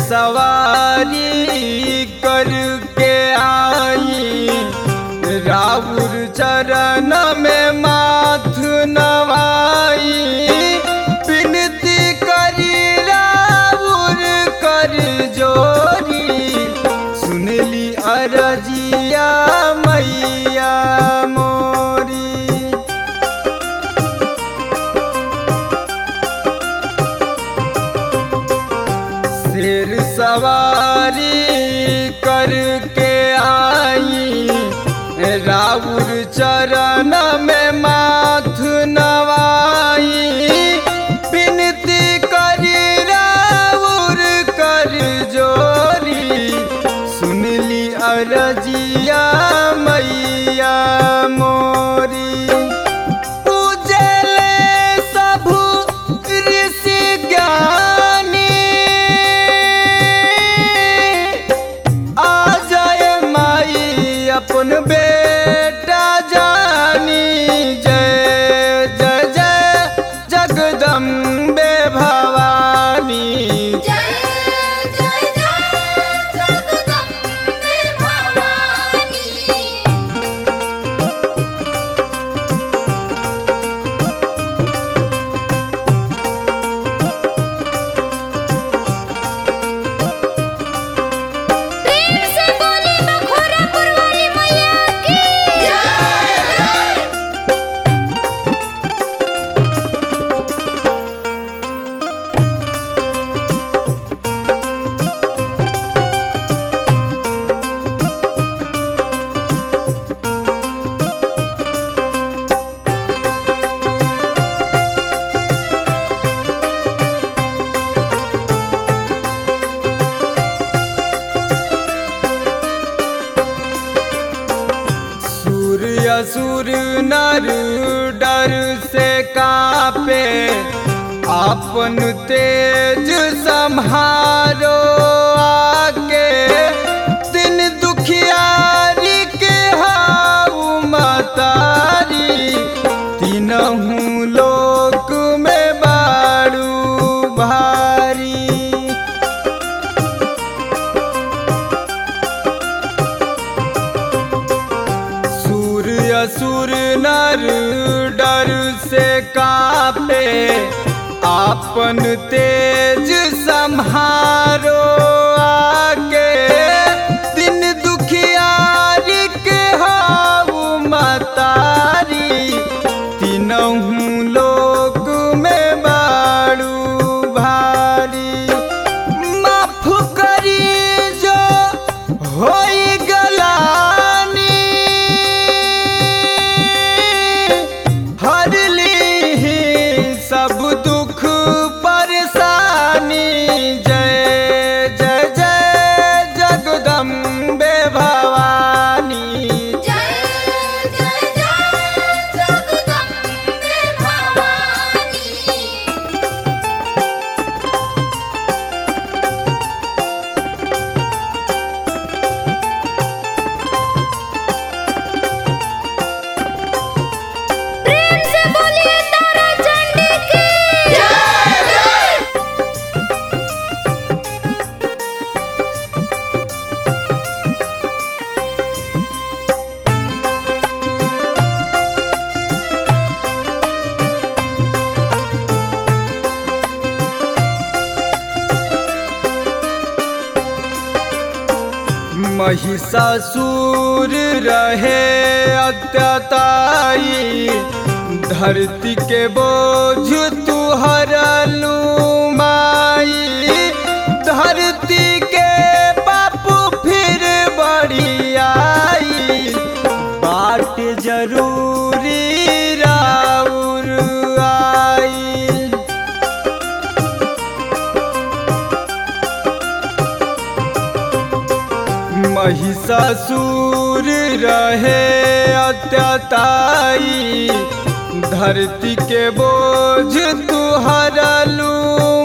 सवारी करके आई राउर चरण में माथ नवाई विनती करी राउर कर जोरी सुनली अरजिया मैया मोरी शेर सवारी करके आई राउर चरण में माथ नवाई विनती करी राउर कर जोरी सुनली अरजिया मैया मोरी पूजले सबु ऋषि ज्ञानी आ जाए माई अपन बेटा जानी जय जय जय जगदम्बे भवानी जय जय जय जगदम्बे भवानी प्रेम से बोले बखोरापुर वाली मैया की जय सूर्य असुर नर डर से कापे अपन तेज संहारो आके दिन दुखियारी के हाउ मतारी तीनहू लोक में बारू भारी सूर्य असुर नर डर से कापे आपन तेज संहारो आके दिन दुखियारी के हाउ मतारी तीनहू लोक में बारू भारी माफ करी जो होई गलानी हर ली सब दुख परेशानी जय जय जय जगदम्बे भवानी जय जय जय जगदम्बे भवानी प्रेम से बोलिए तारा चंडी की जय महिषासुर रहे अत्यताई धरती के बोझ तू हरलू माई धरती के बापू फिर बड़ी आई बाट जरूरी राउर आई महिषासुर रहे अत्यताई धरती के बोझ तू हरलू